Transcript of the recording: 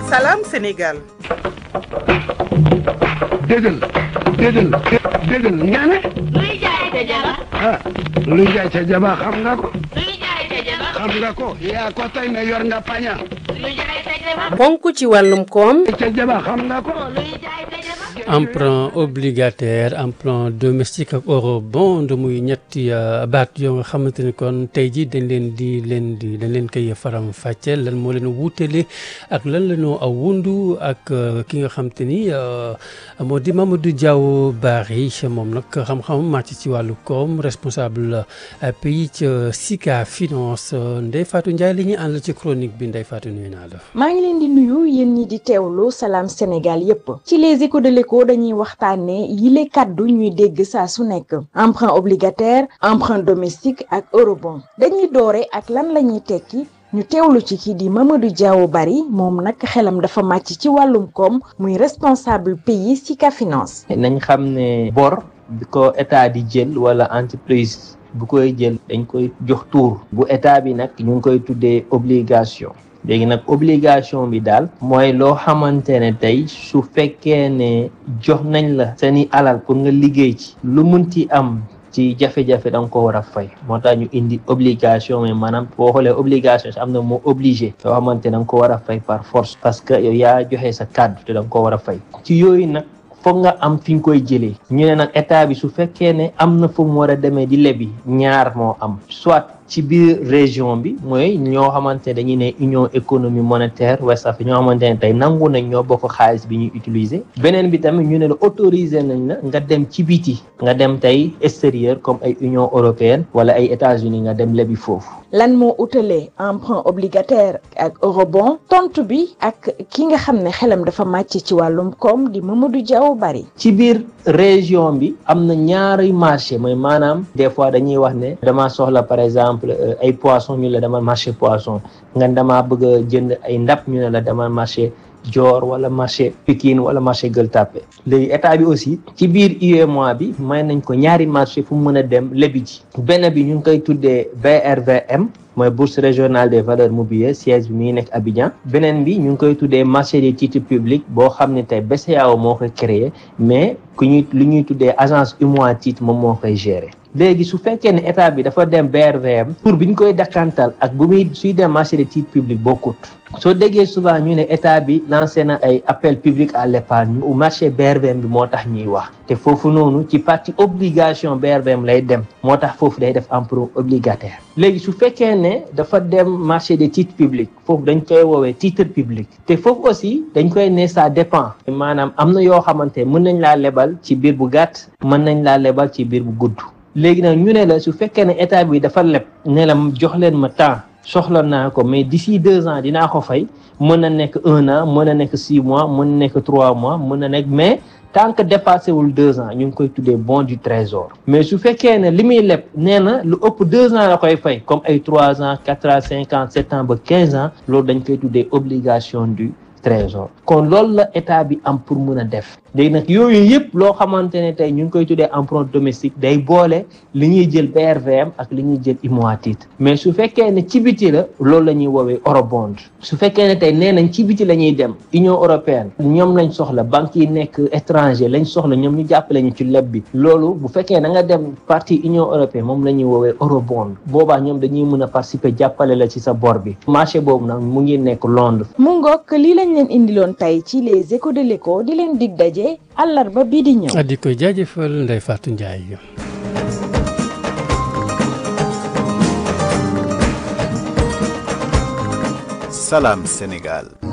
Salam Sénégal. déggal déggal déggal nga ne luy jaay ca jaba ah luy jaay ca jaba xam nga ko luy jaay ca jaba xam nga ko yaa ko tey ne yor nga paña luy jaay ca jaba ponk ci wàllum koom ca jaba xam nga ko luy jaay ca jaba emprunt obligataire emprunt domestique ak eurobond muy ñetti baat yoo nga xamante ni kon tey ji dañ leen di leen di dañ leen koy faram fàcce lan moo leen wuutale ak lan la ñoo aw wundu ak ki nga xamante ni moo di Mamadou Diaw Barry moom nag xam-xam màcc ci wàllu koom responsable pays ca SICA finance Ndeye Fatou Ndiaye li ñuy àndal ci chronique bi Ndeye Fatou nuyu naa la. maa ngi leen di nuyu yéen ñi di teewlu salaam Sénégal yépp ci les échos de l'écho dañuy waxtaanee yile kàddu ñuy dégg saa su nekk emprunt obligataire emprunt domestique ak eurobond dañuy doore ak lan la ñuy tekki ñu teewlu ci kii di Mamadou Diaw Barry moom nag xelam dafa màcc ci wàllum koom muy responsable pays SICA finance nañ xam ne bor bi ko état di jël wala entreprise bu koy jël dañ koy jox tuur bu état bi nag ñu ngi koy tuddee obligation léegi nag obligation bi daal mooy loo xamante ne tey su fekkee ne jox nañ la seeni alal pour nga liggéey ci lu munti am ci jafe-jafe da nga ko war a fay moo tax ñu indi obligation mais maanaam boo xoolee obligation si am na moo obligé yoo xamante da nga ko war a fay par force parce que yow yaa joxe sa kàddu te da nga ko war a fay ci yooyu nag foog nga am fi nga koy jëlee ñu ne nag état bi su fekkee ne am na fu mu war a demee di lebi ñaar moo am soit ci biir région bi mooy ñoo xamante dañuy ne union économie monétaire West Afrique ñoo xamante ne tey nangu nañ ñoo bokk xaalis bi ñuy utiliser beneen bi tamit ñu ne la autoriser nañ la nga dem ci biti nga dem tey extérieur comme ay union européenne wala ay États-Unis nga dem lebi foofu lan moo utalee emprunt obligataire ak eurobond tontu bi ak ki nga xam ne xelam dafa màcc ci wàllum koom di Mamadou Diaw Barry ci biir région bi am na ñaari marché mooy maanaam des fois dañuy wax ne dama soxla par exemple ay poisson ñu la demal marché poisson nga dama bëgg a jënd ay ndap ñu ne la demal marché Dior wala marché Pikine wala marché Gueule Tapée léegi état bi aussi ci biir UEMOA bi may nañ ko ñaari marché fu mu mën a dem lebi ji benn bi ñu ngi koy tuddee BRVM mooy bourse régionale des valeurs mobilières siège bi mi ngi nekk Abidjan beneen bi ñu ngi koy tuddee marché des titres publics boo xam ne tey BCEAO moo koy créé mais ku ñuy lu ñuy tuddee agence UMOA titre moom moo koy gérer léegi su fekkee ne état bi dafa dem BRVM pour bi ñu koy dakkantal ak bu muy suy dem marché des titres publics bokkut soo déggee souvent ñu ne état bi lancé na ay appel public à l'épargne au marché BRVM bi moo tax ñuy wax te foofu noonu ci partie obligation BRVM lay dem moo tax foofu day def emprunt obligataire léegi su fekkee ne dafa dem marché des titres publics foofu dañ koy woowee titre public te foofu aussi dañ koy ne ça dépend maanaam am na yoo xamante mën nañ laa lebal ci biir bu gàtt mën nañ laa lebal ci biir bu gudd léegi nag ñu ne la su fekkee ne état bi dafa leb ne la jox leen ma temps soxla naa ko mais d'ici deux ans dinaa ko fay mën na nekk un an mën na nekk six mois mën na nekk trois mois mën na nekk mais tant que dépassé wul deux ans ñu ngi koy tuddee bon du trésor mais su fekkee ne li muy leb nee na lu ëpp deux ans la koy fay comme ay trois ans quatre ans cinq ans sept ans ba quinze ans loolu dañ koy tuddee obligation du trésor kon loolu la état bi am pour mun a def léegi nag yooyu yëpp loo xamante ne tey ñu ngi koy tuddee emprunt domestique day boole li ñuy jël BRVM ak li ñuy jël IMOA titre mais su fekkee ne ci biti la loolu la ñuy woowee eurobond su fekkee ne tey nee nañ ci biti la ñuy dem Union européenne ñoom lañ soxla banques yi nekk étranger lañ soxla ñoom ñu jàppale ñu ci leb bi loolu bu fekkee da nga dem partie Union européenne moom la ñuy woowee eurobond boobaa ñoom dañuy mën a participer jàppale la ci sa bor bi marché boobu nag mu ngi nekk Londres. mu ngoog lii lañ leen indiloon tey ci les échos de l'écho di leen dig daje àllarba bii di ñëw. di koy jaajëfal Ndeye Fatou Ndiaye. Salam Sénégal.